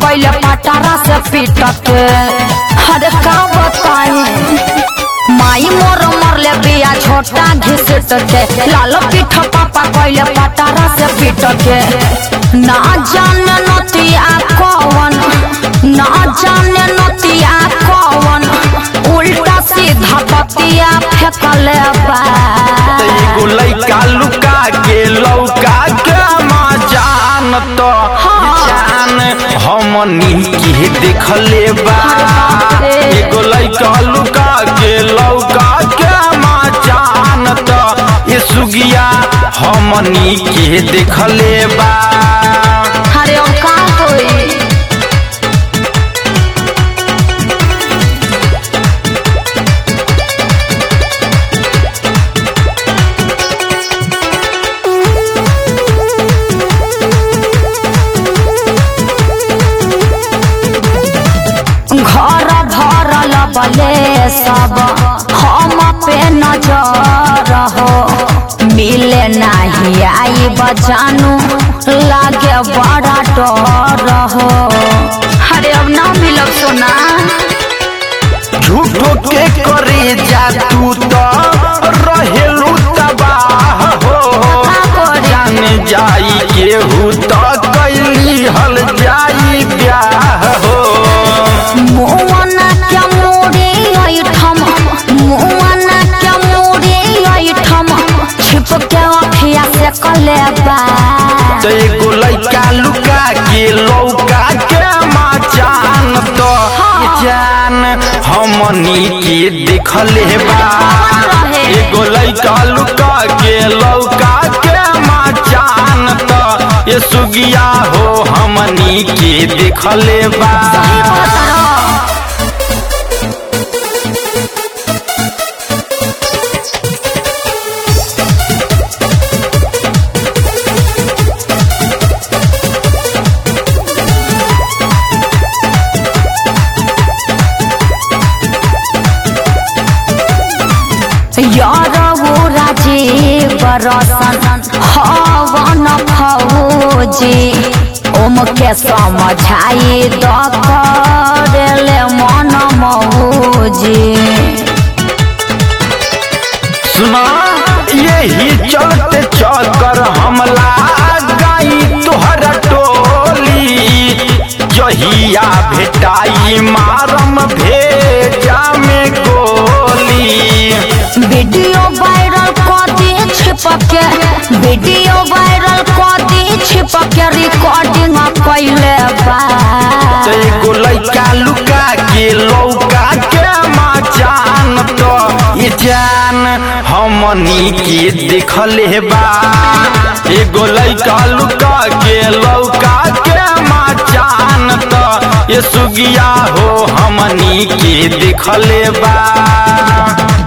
कैले पटारा से पीटत अरे का बताई माई मोर मरले बिया छोटा घिसट के लाल पीठ पापा कैले पटारा से पीटत के ना जाने नतिया कौन ना जाने नतिया कौन उल्टा सीधा बतिया फेंकले बा एगो लइका लुका के लौका के माँ जान तो जान हमनी के देखले बा एगो लइका लुका के लौका के माँ जान तो ये सुगिया हमनी के देखले बा अरे अब का होई घर भरल बले सब हम पे नजर हो मिले नहीं आई बजानू लागे बड़ा डर हो अरे अब ना मिलब सोना झूठो के करे जा तू तो रहेलू तबाह हो जान जाई केहू तो कैली हल जाई ब्याह हो मुआना क्या मोरे ऐठम मुआना क्या मोरे ऐठम छिप के अखिया से कले बा तो एगो लइका लुका के लौका के माँ जान तो जान हमनी के देखले बा एगो लइका लुका के लौका के माँ जान तो ये सुगिया हो हमनी के देखले बा यार वो राजीव रसन हवन फौजी ओम के समझाई द करेले मन मौजी सुना यही चलते चक्कर हमला गई तुहर टोली जहिया भेटाई मारम भेजा में गोली वीडियो वायरल कर दी छिपके वीडियो वायरल कर दी छिपके रिकॉर्डिंग कैले बा तो एगो लइका लुका के लौका के माँ जान तो ये जान हमनी के देखले बा एगो लइका लुका के लौका के माँ जान तो ये सुगिया हो हमनी के देखले बा